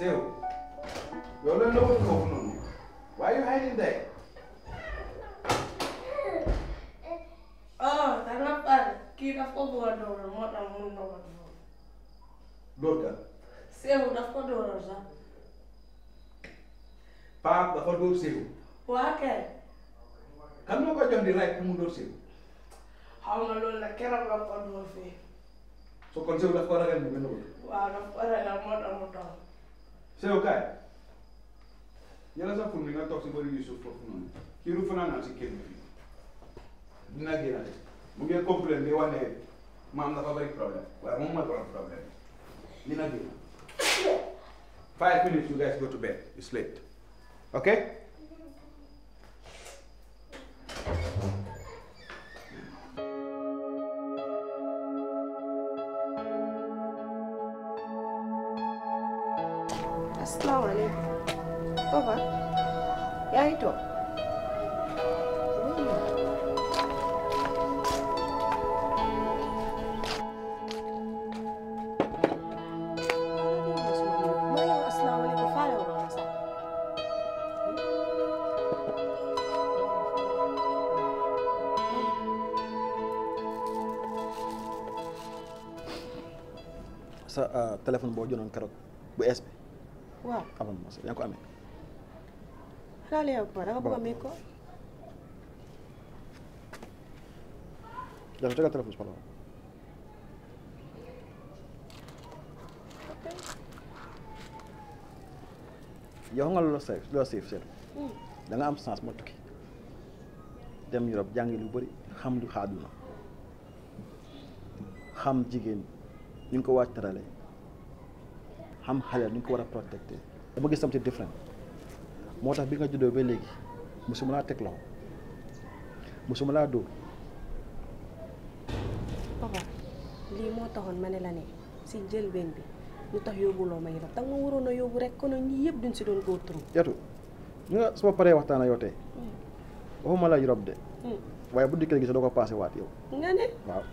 Sew yow lan la woon foofu noonu why you hiding there oh danga pare kii daf ko bëgg a dóoral moo tax mun na ko dóor dóor kan Seewu daf ko dóoral sax Pape dafa dóor Sew waa kay kan moo ko jox di right pour mu dóor Sew xaw ma loolu la keroog la ko dóor fii so kon Sew daf ko ragal ni benn bët waaw daf ko ragal moo tax mu toog Sew kaay yàlla sa ful mi nga toog si bëri Yusuf foofu noonu kii du fanaan naa si kër bi fii dina génn de mu ngi complain di wane maam dafa bëri problème waaye moom mooy borom problème dina génn five minutes you guys go to bed it's late okay asalaamaaleykum papa yaa ngi toog maa ngi wax asalaamaaleykum faale wu ma sax sa téléphone boo jëloon keroog bu es bi waaw amal ma sa yaa ngi ko amee xanaa la yow papa da nga bëgg a mi ko dafa tegal téléphone si pala yow xam nga lu la safe lu la safe seetu da nga am chance moo tukki dem Europe jàngi lu bëri xam lu xaaduna xam jigéen ñu ngi ko waaj tarale xam xale ñu ngi ko war a protecté dama gis something different moo tax bi nga juddoo ba léegi musuma laa teg loxo musuma laa dóor papa lii moo taxoon ma ne la ne si njëlbeen bi lu tax yóbbuloo ma Europe danga ma waroon a yóbbu rek kono ñii yëpp duñ si doon go through yatu ñu nga su ma paree waxtaan ak yow tey waxuma la Europe de waaye bu dikkee gis doo ko passé waat yow nga ne waaw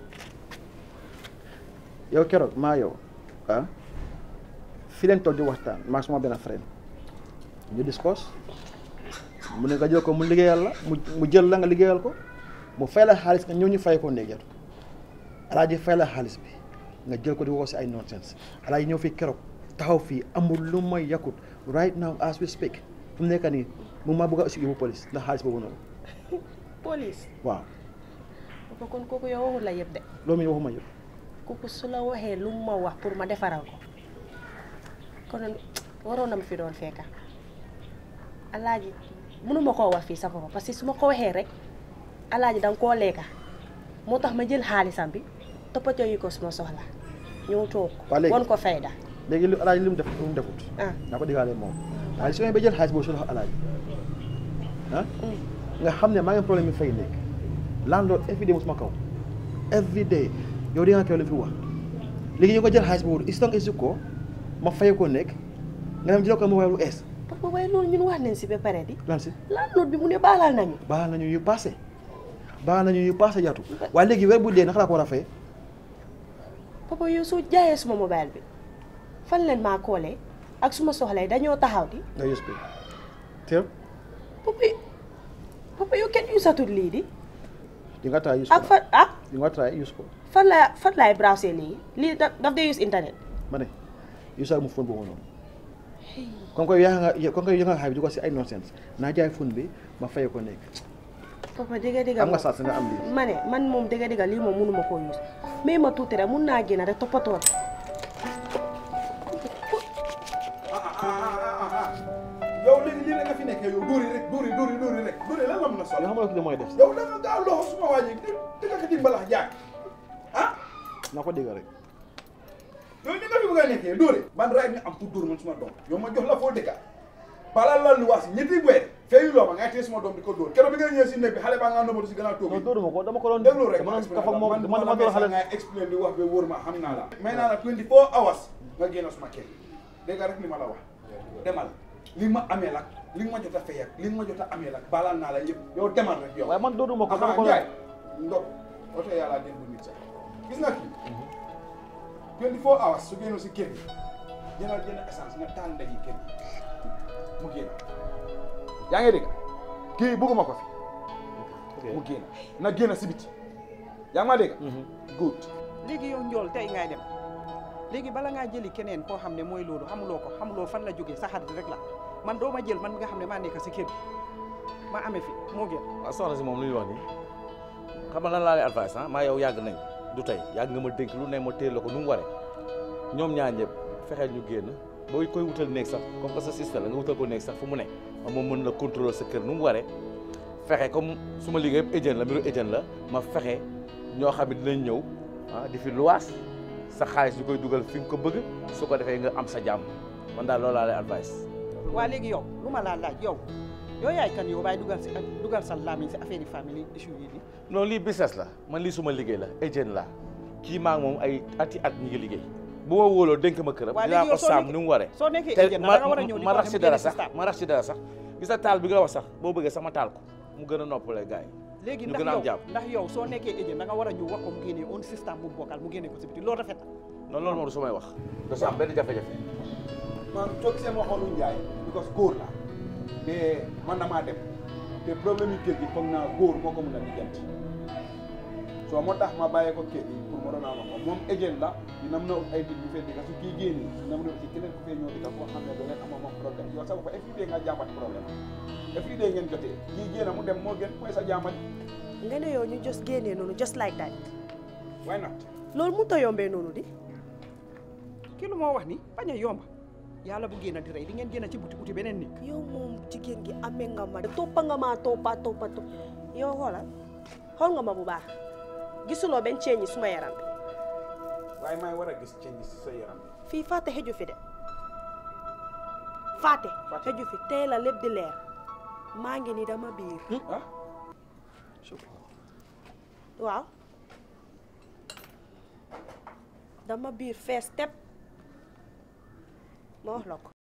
yow keroog maa yow ah fi leen toog di waxtaan maa suma benn frère ñu discuss mu ne nga jël ko mu liggéeyal la mu mu jël la nga liggéeyal ko mu fay la xaalis nga ñëw ñu fay ko néeg yatu alaaji fay la xaalis bi nga jël ko di woo si ay nonsense alaaji ñëw fii keroog taxaw fii amul lu may yakut right now as we speak fu mu nekk nii mu maa bëgg a aussi yóbbu police ndax xaalis boobu noonu police waaw papa kon kooku yow waxul la yëpp de loolu mi waxuma yëpp kooku su la waxee lu mu ma wax pour ma defaral ko kon waroon na ma fi doon fekka alaaji mënuma koo wax fii sa papa parce que su ma ko waxee rek alaaji danga koo lekka moo tax ma jël xaalisam bi toppatoo yi ko suma soxla ñëw toog Waa léegi- won ko fayda léegi lu alaaji li mu def lu mu defut ah naa ko diggaale moom waaye su ma ba jël xaalis boobu su loxo alaaji ah nga xam ne maa ngi am problème yi fay nekk landlord every day mu suma kaw every day yow di nga kew li fi wax léegi yow nga jël xaalis boobu is donc isu ko ma fay ko nekk nga dem jël ko ma waaye lu ees papa waaye loolu ñun wax nañ si ba pare di lan si landlord bi mu ne baalal nañu baal nañu yu passé baal nañu yu passé jatu waaye léegi weer bu dee naka laa ko war a fay papa yow soo jaayee suma mobile bi fan leen maa koolee ak suma soxla yi dañoo taxaw di nga yus bi teew papa papa yow kenn usatul lii di di nga try use ak ko fan ah di nga try use ko fan la fan laay browser lii lii daf daf dee use internet ma ne usal mu phone boobu noonu comme que yaa nga comme que yaa nga xay bi di ko si ay nonsense naa jaay phone bi ma fay ko nekk papa dëgga dëgga am nga moom sens nga am lii ma ne man moom dëgga dëgga lii moom mënuma koo use mais ma tuuti rek mun naa génn rek toppatoo la yow léegi lii rek nga fi nekkee yow dóori rek dóori dóori dóori rek dóori lan la mën a sol yoo xam nga ko mooy def yow da nga gaaw loxo suma waa ji dëgg ka di mbalax jaag ah naa ko dégg rek yow ni nga fi bëgg a nekkee dóori ban raay nga am pour dóor man suma doom yow ma jox la foo dëkka balaa lal lu waas ñetti weer feeyu loo ma ngay téye suma doom di ko dóor keroog bi nga ñëwee si néeg bi xale baa nga nëbbatu si gannaaw toog non dóoruma ko dama ko doon déglu rek dama ma doon kaf ak moom man dama dama doon xale ngay expliqué di wax ba wóor ma xam naa la may naa la 24 hours nga génn suma kër dégg nga rek li ma la wax demal li ma amee lak li nga ma jot a fay ak li nga ma jot a amee lak baalaal naa la yëpp yow demal rek yow waaye man dóoruma ko dama Aha, ko Njaay doon ndok oto yàlla den bu nit sax gis nga kii 24 hours su génnoon si kër gi jëndal jënd essence nga taal ndaji kër gi mu génn yaa ngi dégg kii bëgguma ko fi mu génn na génn si biti yaa ngi ma dégg good léegi yow njool tey ngay dem léegi bala ngaa jëli keneen koo xam ne mooy loolu xamuloo ko xamuloo fan la jógee sa xarit rek la man doo ma jël man mi nga xam ne maa nekk si kër gi ma amee fi moo gën waaw soxna si moom lu ñuy wax nii xam nga lan laa lay advice ah maa yow yàgg nañ du tey yàgg nga ma dénk lu ne ma téel la ko nu mu waree ñoom ñaar ñëpp fexeel ñu génn booy koy wutal néeg sax comme que sa sister la nga wutal ko néeg sax fu mu ne moom mën na contrôler sa kër nu mu waree fexe comme su ma liggéey yëpp agent la mbiru agent la ma fexe ñoo xam ne dinañ ñëw ah di fi luwaas sa xaalis ñu koy dugal fi nga ko bëgg su ko defee nga am sa jàmm man daal loolu laa lay advice waa léegi yow lu ma laa laaj yow yow yaay kan yow bàyyi dugal si dugal sa lamiñ si affaire yi famille issue yi nii non lii business la man lii suma liggéey la agent la kii maa ngi moom ay ati at ñi ngi liggéey bu ma wóoloo dénk ma këram Waa dinaa léegi ko yow soo saam nekkee- ni mu waree soo nekkee te agent ma da nga war a ñëw di ma ko rax wax si ne mu dara génne si sax staff. ma rax si dara sax gis nga taal bi nga wax sax boo bëggee sama taal ko mu gën a noppalee gars yi léegi ñu ndax gën a am yow jàmm ndax yow soo nekkee agent da nga war a ñëw wax ko mu génnee un système bu bokkal mu génnee ko si biti loolu rafet na non loolu moom du sumay wax du sa am benn jafe-jafe man soo gisee ma xoolu njaay because góor la te man damaa dem te problème yi kër gi foog naa góor moo ko mun a lijjanti soo moo tax ma bàyyee ko kër gi pour ma doon a wax ko moom agent la dina mën a ut ay nit ñu fee dëkk su kii génni dina mën a ut keneen ku fee ñëw dëkk koo xam ne doo leen amoo moom problème yow sama ko every day nga jàmbat problème every day ngeen jotee kii génn mu dem moo gën mooy sa jàmbat nga ne yow ñu just génnee noonu just like that why not loolu mu ta yombee noonu di kii lu moo wax ni bañ a yomba yàlla bu génn di rey di ngeen génn ci buti buti beneen nit yow moom jigéen gi amee nga ma de toppa nga maa toppa toppa topp yow xoolal xool nga ma bu baax gisuloo benn ceeñi suma yaram bi waaye may war a gis change si sa yaram bi fii fàtte xëju fi de fàtte Fàtte. xëju fi tey la lépp di leer maa ngi ni dama biir ah waaw dama biir fees tepp ma wax la ko